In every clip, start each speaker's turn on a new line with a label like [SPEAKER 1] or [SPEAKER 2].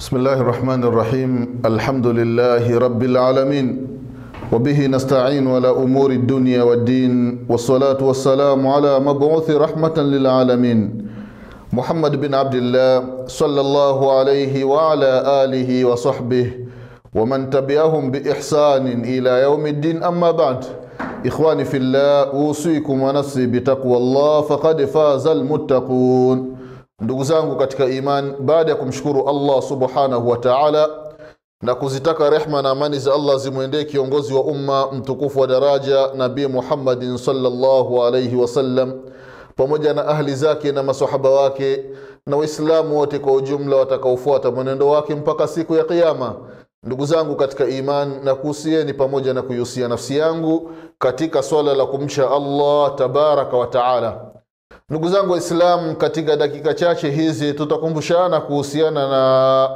[SPEAKER 1] بسم الله الرحمن الرحيم الحمد لله رب العالمين وبه نستعين على أمور الدنيا والدين والصلاة والسلام على مبعوث رحمة للعالمين محمد بن عبد الله صلى الله عليه وعلى آله وصحبه ومن تبعهم بإحسان إلى يوم الدين أما بعد إخواني في الله أوصيكم ونفسي بتقوى الله فقد فاز المتقون ndugu zangu katika iman baada ya kumshukuru allah subhanahu wa taala na kuzitaka rehma na amani za allah zimwendee kiongozi wa umma mtukufu wa daraja nabii muhammadin salllahu alaihi wasallam pamoja na ahli zake na masahaba wake na waislamu wote kwa ujumla watakaofuata mwenendo wake mpaka siku ya kiama ndugu zangu katika iman na kuhusieni pamoja na kuihusia nafsi yangu katika swala la kumcha allah tabaraka wa taala ndugu zangu waislamu katika dakika chache hizi tutakumbushana kuhusiana na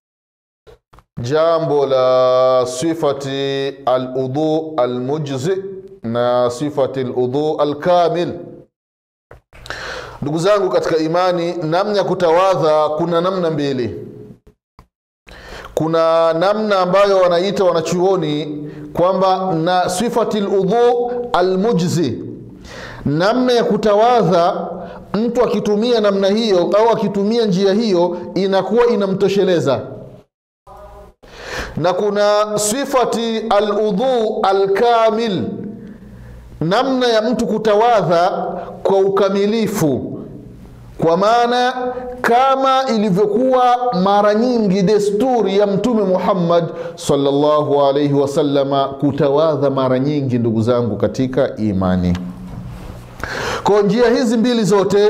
[SPEAKER 1] jambo la sifati aludhu almujzi na sifati ludhu alkamil ndugu zangu katika imani namna ya kutawadha kuna namna mbili kuna namna ambayo wanaita wanachuoni kwamba na sifati ludhu almujzi namna ya kutawadha mtu akitumia namna hiyo au akitumia njia hiyo inakuwa inamtosheleza na kuna sifati aludhu alkamil namna ya mtu kutawadha kwa ukamilifu kwa maana kama ilivyokuwa mara nyingi desturi ya mtume muhammad salllahu alaihi wasalama kutawadha mara nyingi ndugu zangu katika imani kwa njia hizi mbili zote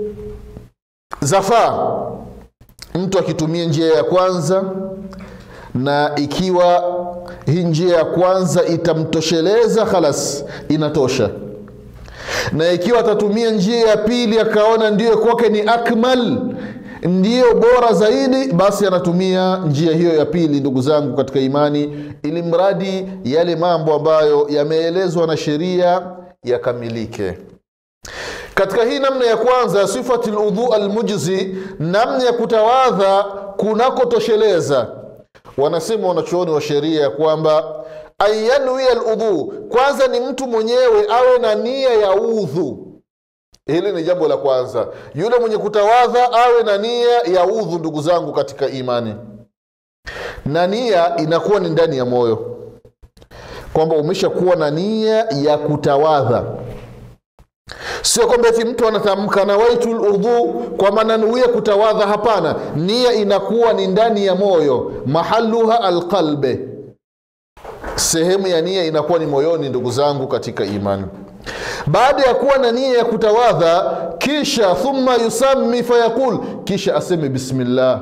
[SPEAKER 1] zafaa mtu akitumia njia ya kwanza na ikiwa hii njia ya kwanza itamtosheleza khalas inatosha na ikiwa atatumia njia ya pili akaona ndiyo kwake ni akmal ndiyo bora zaidi basi anatumia njia hiyo ya pili ndugu zangu katika imani ili mradi yale mambo ambayo yameelezwa na sheria yakamilike katika hii namna ya kwanza sifati ludhu almujzi namna ya kutawadha kunakotosheleza wanasema wanachuoni wa sheria ya kwamba anyanwia ludhu kwanza ni mtu mwenyewe awe na nia ya udhu hili ni jambo la kwanza yule mwenye kutawadha awe na nia ya udhu ndugu zangu katika imani na nia inakuwa ni ndani ya moyo kwamba umeshakuwa na nia ya kutawadha sio kwamba eti mtu anatamka nawaitu ludhu kwa maana nuia kutawadha hapana nia inakuwa ni ndani ya moyo mahaluha alqalbe sehemu ya nia inakuwa ni moyoni ndugu zangu katika imani baada ya kuwa na nia ya kutawadha kisha thumma yusami fayaqul kisha aseme bismillah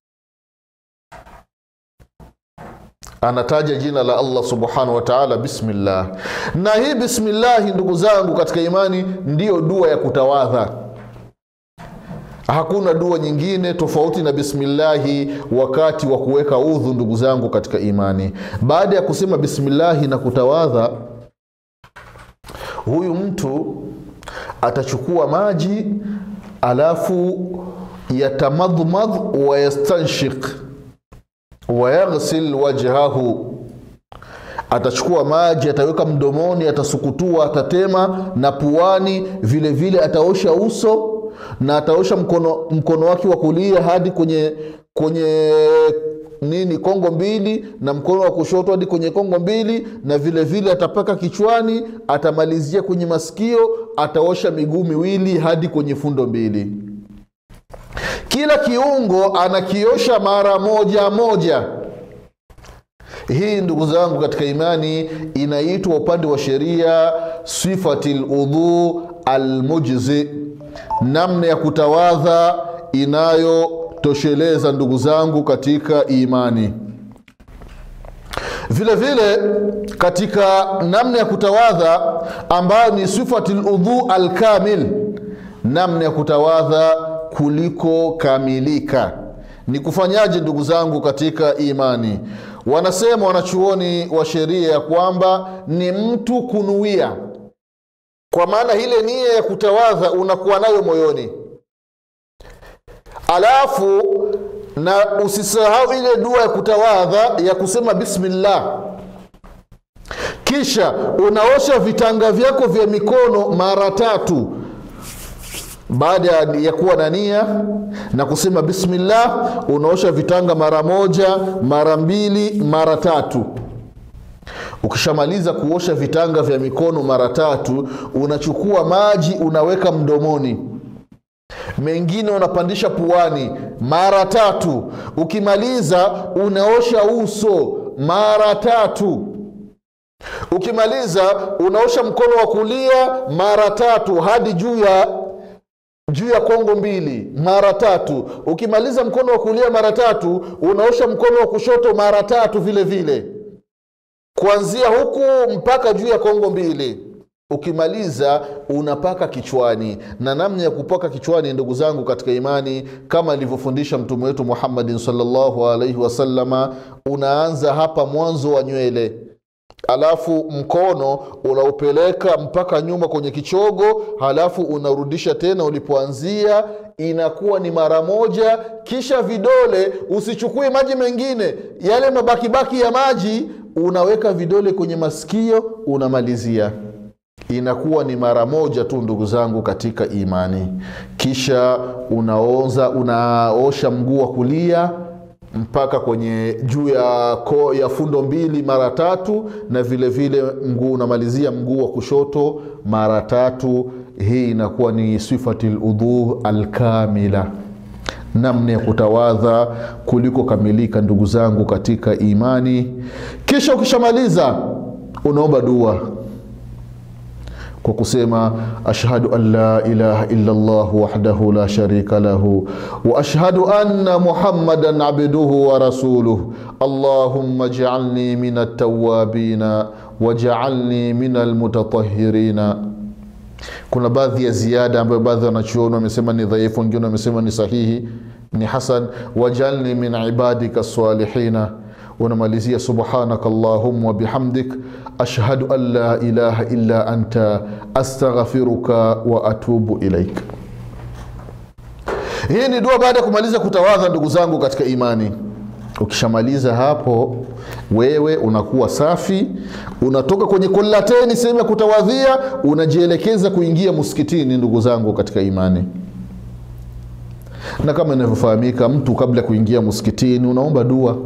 [SPEAKER 1] anataja jina la allah subhanahu wa taala bismillah na hii bismillahi ndugu zangu katika imani ndiyo dua ya kutawadha hakuna dua nyingine tofauti na bismillahi wakati wa kuweka udhu ndugu zangu katika imani baada ya kusema bismillahi na kutawadha huyu mtu atachukua maji alafu yatamadhmadh wayastanshik wayaghsil wajhahu atachukua maji ataweka mdomoni atasukutua atatema na puani vile vile ataosha uso na ataosha mkono, mkono wake wa kulia hadi kwenye kwenye nini kongo mbili na mkono wa kushoto hadi kwenye kongo mbili na vile vile atapaka kichwani atamalizia kwenye masikio ataosha miguu miwili hadi kwenye fundo mbili kila kiungo anakiosha mara moja moja hii ndugu zangu katika imani inaitwa upande wa sheria sifati ludhu almujzi namna ya kutawadha inayotosheleza ndugu zangu katika imani vile vile katika namna ya kutawadha ambayo ni sifati ludhu alkamil namna ya kutawadha kuliko kamilika ni kufanyaje ndugu zangu katika imani wanasema wanachuoni wa sheria ya kwamba ni mtu kunuia kwa maana ile nia ya kutawadha unakuwa nayo moyoni alafu na usisahau ile dua ya kutawadha ya kusema bismillah kisha unaosha vitanga vyako vya mikono mara tatu baada ya kuwa na nia na kusema bismillah unaosha vitanga mara moja mara mbili mara tatu ukishamaliza kuosha vitanga vya mikono mara tatu unachukua maji unaweka mdomoni mengine unapandisha puani mara tatu ukimaliza unaosha uso mara tatu ukimaliza unaosha mkono wa kulia mara tatu hadi juu ya juu ya kongo mbili mara tatu ukimaliza mkono wa kulia mara tatu unaosha mkono wa kushoto mara tatu vile vile kuanzia huku mpaka juu ya kongo mbili ukimaliza unapaka kichwani na namna ya kupaka kichwani ndugu zangu katika imani kama alivyofundisha mtume wetu muhammadin salllahu alaihi wasalama unaanza hapa mwanzo wa nywele alafu mkono unaupeleka mpaka nyuma kwenye kichogo halafu unarudisha tena ulipoanzia inakuwa ni mara moja kisha vidole usichukue maji mengine yale mabakibaki ya maji unaweka vidole kwenye masikio unamalizia inakuwa ni mara moja tu ndugu zangu katika imani kisha unaoza unaosha mguu wa kulia mpaka kwenye juu ya ko, ya fundo mbili mara tatu na vile vile mguu unamalizia mguu wa kushoto mara tatu hii inakuwa ni sifati ludhu alkamila namna ya kutawadha kuliko kamilika ndugu zangu katika imani kisha ukishamaliza unaomba dua kwa kusema ashhadu an la ilaha illa llah wahdahu la sharika lahu wa ashhadu anna muhammadan abduhu wa rasuluh allahumma jaalni min altawabina wajaalni min almutatahirina kuna baadhi ya ziada ambayo baadhi ya wanachuoni wamesema ni dhaifu wengine wamesema ni sahihi ni hasan wajalni min ibadika salihina unamalizia subhanaka allahumma wabihamdik ashhadu an la ilaha illa anta astaghfiruka wa atubu ilaik hii ni dua baada ya kumaliza kutawadha ndugu zangu katika imani ukishamaliza hapo wewe unakuwa safi unatoka kwenye kolateni sehemu ya kutawadhia unajielekeza kuingia msikitini ndugu zangu katika imani na kama inavyofahamika mtu kabla ya kuingia msikitini unaomba dua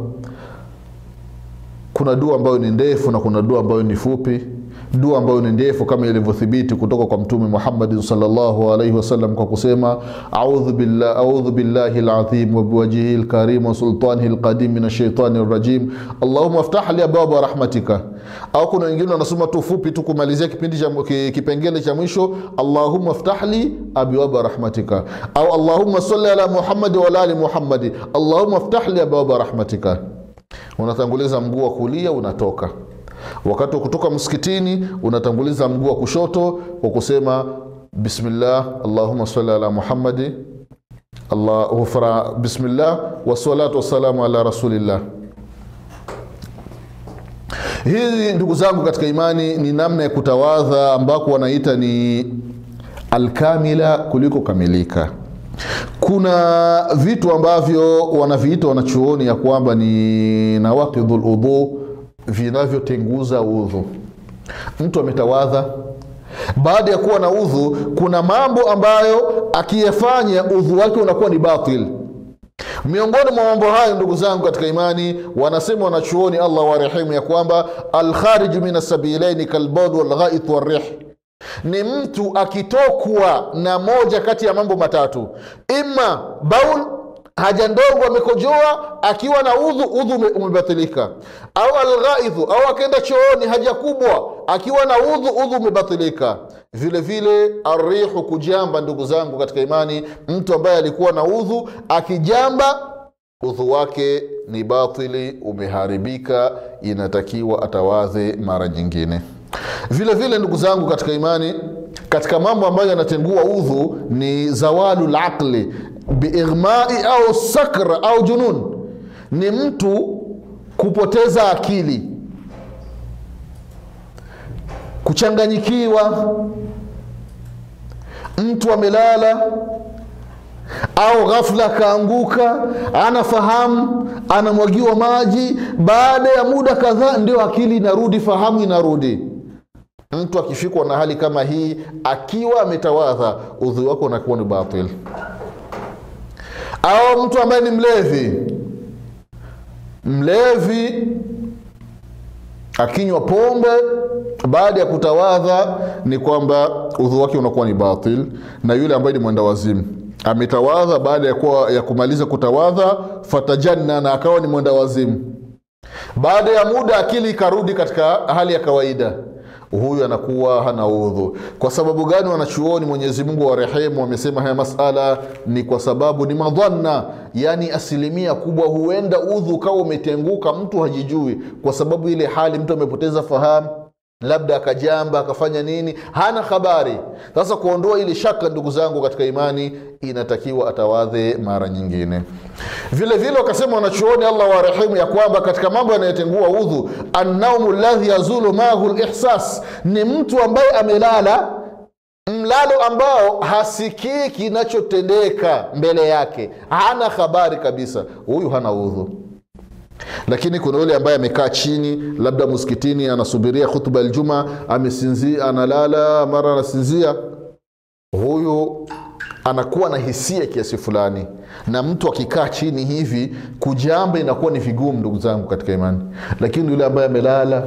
[SPEAKER 1] kuna dua ambayo ni ndefu na kuna dua ambayo ni fupi dua ambayo ni ndefu kama ilivyothibiti kutoka kwa mtume muhammadin salllahu alaihi wasallam kwa kusema audhu billah, audhu billahi ladhim wabiwajihi lkarim wasultanihi lqadim min ashaitani rajim allahuma aftah li abwaba rahmatika au kuna wengine wanasoma tu fupi tu kumalizia kipindi cha kipengele cha mwisho allahuma aftah li abwaba rahmatika au allahuma salli ala muhammadi waala ali muhammadi allahuma aftah li abwaba rahmatika unatanguliza mguu wa kulia unatoka wakati wa kutoka msikitini unatanguliza mguu wa kushoto kwa kusema bismillah allahuma sali ala muhammadi allah bismillah wassalatu wassalamu ala rasulillah hii ndugu zangu katika imani ni namna ya kutawadha ambako wanaita ni alkamila kuliko kamilika kuna vitu ambavyo wanaviita wanachuoni ya kwamba ni nawaqidhu ludhu vinavyotenguza udhu mtu ametawadha baada ya kuwa na udhu kuna mambo ambayo akiyafanya udhu wake unakuwa ni batil miongoni mwa mambo hayo ndugu zangu katika imani wanasema wanachuoni allah warehemu ya kwamba alkhariju min asabilaini kalbaud walghait warih ni mtu akitokwa na moja kati ya mambo matatu ima baul haja ndogo amekojoa akiwa na udhu udhu umebatilika au alghaidhu au akaenda chooni haja kubwa akiwa na udhu udhu umebatilika vile vile arihu kujamba ndugu zangu katika imani mtu ambaye alikuwa na udhu akijamba udhu wake ni batili umeharibika inatakiwa atawadhe mara nyingine vile vile ndugu zangu katika imani katika mambo ambayo yanatengua udhu ni zawalu laqli biighmai au sakra au junun ni mtu kupoteza akili kuchanganyikiwa mtu amelala au ghafla akaanguka anafahamu anamwagiwa maji baada ya muda kadhaa ndio akili inarudi fahamu inarudi mtu akifikwa na hali kama hii akiwa ametawadha udhu wake unakuwa ni batil au mtu ambaye ni mlevi mlevi akinywa pombe baada ya kutawadha ni kwamba udhu wake unakuwa ni batil na yule ambaye ni mwenda wazimu ametawadha baada ya, kuwa, ya kumaliza kutawadha fatajanna na akawa ni mwenda wazimu baada ya muda akili ikarudi katika hali ya kawaida huyu anakuwa hana udhu kwa sababu gani wanachuoni mwenyezi mungu wa rehemu wamesema haya masala ni kwa sababu ni madhanna yaani asilimia kubwa huenda udhu ukawa umetenguka mtu hajijui kwa sababu ile hali mtu amepoteza fahamu labda akajamba akafanya nini hana habari sasa kuondoa ili shaka ndugu zangu katika imani inatakiwa atawadhe mara nyingine vile vile wakasema wanachuoni allah warehemu ya kwamba katika mambo yanayotengua udhu annaumu ladhi yazulu mahu lihsas ni mtu ambaye amelala mlalo ambao hasikii kinachotendeka mbele yake hana habari kabisa huyu hana udhu lakini kuna yule ambaye amekaa chini labda msikitini anasubiria khutba aljuma amesinzia analala mara anasinzia huyu anakuwa na hisia kiasi fulani na mtu akikaa chini hivi kujamba inakuwa ni vigumu ndugu zangu katika imani lakini yule ambaye amelala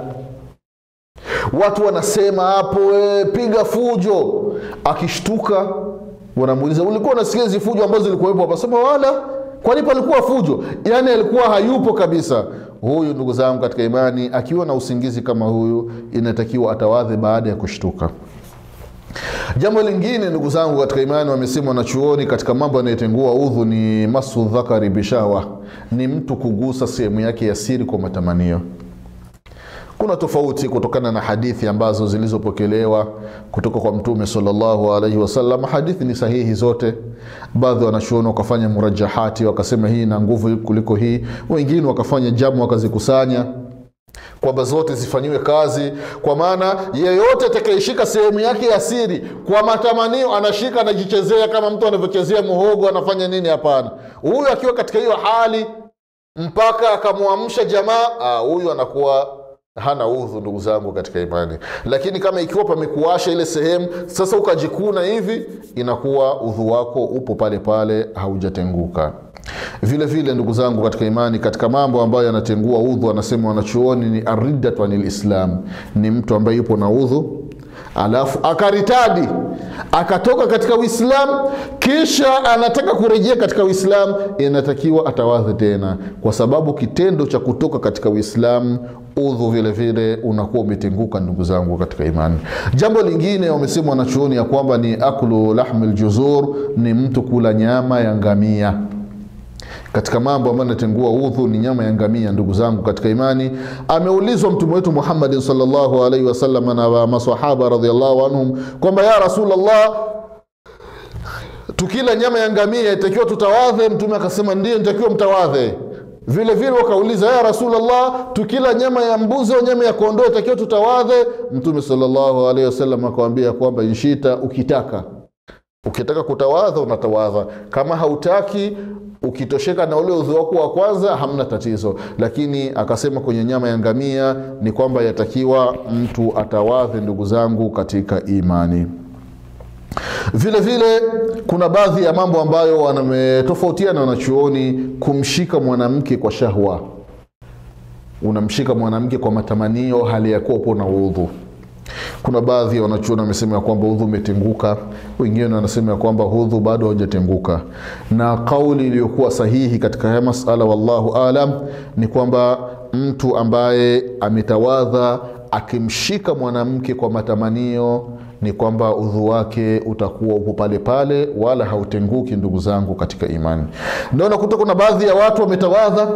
[SPEAKER 1] watu wanasema hapo e, piga fujo akishtuka wanamuuliza ulikuwa unasikia hizi fujo ambazo zilikuwepo apasema wala kwani palikuwa fujo yaani alikuwa hayupo kabisa huyu ndugu zangu katika imani akiwa na usingizi kama huyu inatakiwa atawadhe baada ya kushtuka jambo lingine ndugu zangu katika imani wamesema wanachuoni katika mambo yanayotengua udhu ni masu dhakari bishawa ni mtu kugusa sehemu yake ya siri kwa matamanio kuna tofauti kutokana na hadithi ambazo zilizopokelewa kutoka kwa mtume salllahu alaihi wasallam hadithi ni sahihi zote baadhi wanachuoni wakafanya murajahati wakasema hii na nguvu kuliko hii wengine wakafanya jamu wakazikusanya kwamba zote zifanyiwe kazi kwa maana yeyote atakayeshika sehemu yake ya siri kwa matamanio anashika anajichezea kama mtu anavyochezea muhogo anafanya nini hapana huyu akiwa katika hiyo hali mpaka akamwamsha jamaa huyu anakuwa hana udhu ndugu zangu katika imani lakini kama ikiwa pamekuasha ile sehemu sasa ukajikuna hivi inakuwa udhu wako upo pale pale haujatenguka vile vile ndugu zangu katika imani katika mambo ambayo yanatengua udhu anasema wanachuoni ni ariddatu anil islam ni mtu ambaye yupo na udhu alafu akaritadi akatoka katika uislamu kisha anataka kurejea katika uislamu inatakiwa atawadhe tena kwa sababu kitendo cha kutoka katika uislamu udhu vile vile unakuwa umetenguka ndugu zangu katika imani jambo lingine wamesema wanachuoni ya kwamba ni aklu lahmi ljuzur ni mtu kula nyama ya ngamia katika mambo ambayo anatengua udhu ni nyama ya ngamia ndugu zangu katika imani ameulizwa mtume wetu muhammadin salllahu alaihi wasallam na masahaba radiallahu anhum kwamba ya rasulllah tukila nyama ya ngamia itakiwa tutawadhe mtume akasema ndio nitakiwa mtawadhe vile vile wakauliza ya rasulllah tukila nyama ya mbuzi au nyama ya kondoo itakiwa tutawadhe mtume salllahu alaihi wasallam akawambia kwamba inshita ukitaka ukitaka kutawadha unatawadha kama hautaki ukitosheka na ule udhu wako wa kwanza hamna tatizo lakini akasema kwenye nyama ya ngamia ni kwamba yatakiwa mtu atawadhe ndugu zangu katika imani vile vile kuna baadhi ya mambo ambayo wametofautiana wanachuoni kumshika mwanamke kwa shahwa unamshika mwanamke kwa matamanio hali ya kuwa upo na udhu kuna baadhi ya wanachuoni wamesema ya kwamba udhu umetenguka wengine wanasema ya kwamba udhu bado haujatenguka na kauli iliyokuwa sahihi katika haya masala wallahu alam ni kwamba mtu ambaye ametawadha akimshika mwanamke kwa matamanio ni kwamba udhu wake utakuwa upo pale pale wala hautenguki ndugu zangu katika imani ndio nakuta kuna baadhi ya watu wametawadha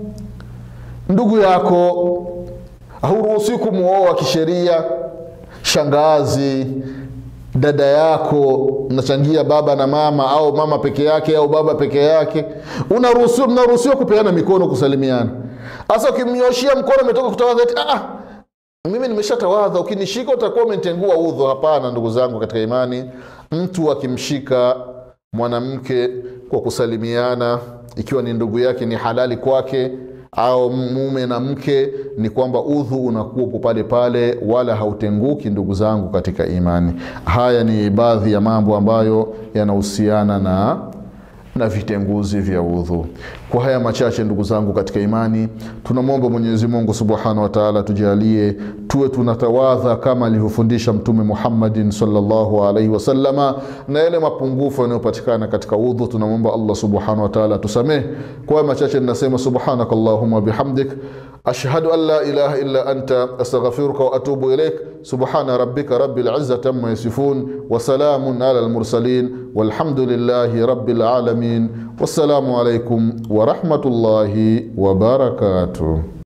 [SPEAKER 1] ndugu yako hauruhusi kumwoa kisheria shangazi dada yako mnachangia baba na mama au mama peke yake au baba peke yake unaruhusiwa mnaruhusiwa kupeana mikono kusalimiana hasa ukimnyoshia mkono umetoka kutawadha eti ah, mimi nimeshatawadha ukinishika utakuwa umetengua udhu hapana ndugu zangu katika imani mtu akimshika mwanamke kwa kusalimiana ikiwa ni ndugu yake ni halali kwake au mume na mke ni kwamba udhu unakuwepo pale pale wala hautenguki ndugu zangu katika imani haya ni baadhi ya mambo ambayo yanahusiana na na vitenguzi vya udhu kwa haya machache ndugu zangu katika imani tunamwomba mwenyezi mungu subhanahu wa taala tujalie tuwe tunatawadha kama alivyofundisha mtume muhammadin salllahu alaihi wasalama na yale mapungufu yanayopatikana katika udhu tunamwomba allah subhanahu wa taala tusamehe kwa haya machache ninasema subhanaka allahuma bihamdik ashhadu an la ilaha illa anta astaghfiruka wa atubu ilaik subhana rabbika rabbil izzati amma yasifun wa salamun ala almursalin walhamdulillahi rabbil alamin wassalamu alaikum wa rahmatullahi wa barakatuh